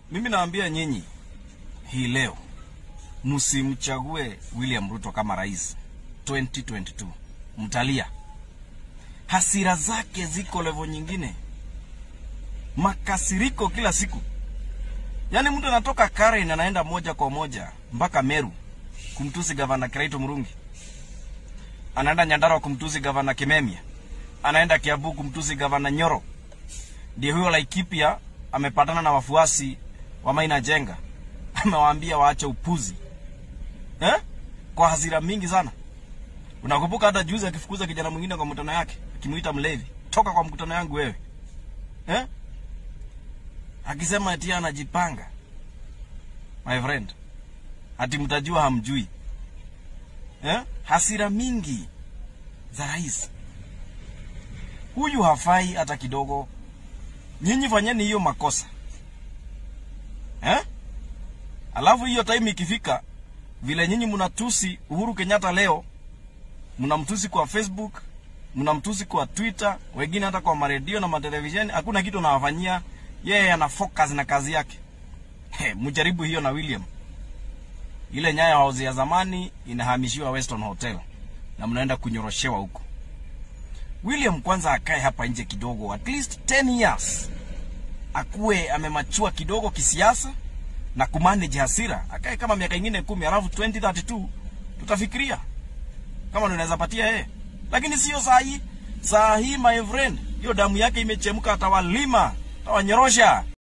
Mimi naambia nyinyi hii leo msimchague William Ruto kama rais 2022. Mtalia. Hasira zake ziko levo nyingine, makasiriko kila siku. Yaani mtu anatoka Karen anaenda moja kwa moja mpaka Meru kumtusi gavana Kiraito Murungi, anaenda Nyandarua kumtusi gavana Kimemia, anaenda Kiambu kumtusi gavana Nyoro. Ndio huyo Laikipia amepatana na wafuasi wa Maina Jenga, amewaambia waache upuzi eh? Kwa hasira mingi sana. Unakumbuka hata juzi akifukuza kijana mwingine kwa mkutano yake, akimuita mlevi, toka kwa mkutano yangu wewe eh? Akisema eti anajipanga. My friend, ati mtajua hamjui eh? Hasira mingi za rais huyu hafai hata kidogo. Nyinyi fanyeni hiyo makosa eh? Alafu hiyo time ikifika, vile nyinyi mnatusi Uhuru Kenyatta leo, mnamtusi kwa Facebook, mnamtusi kwa Twitter, wengine hata kwa maredio na matelevisheni, hakuna kitu anawafanyia yeye, ana focus na kazi yake. He, mjaribu hiyo na William. Ile Nyayo House ya zamani inahamishiwa Weston Hotel na mnaenda kunyoroshewa huko. William kwanza akae hapa nje kidogo, at least 10 years, akuwe amemachua kidogo kisiasa na kumanage hasira, akae kama miaka ingine kumi, alafu 2032 tutafikiria kama tunaweza patia yeye, lakini sio saa hii. Saa hii my friend, hiyo damu yake imechemka, atawalima, atawanyorosha.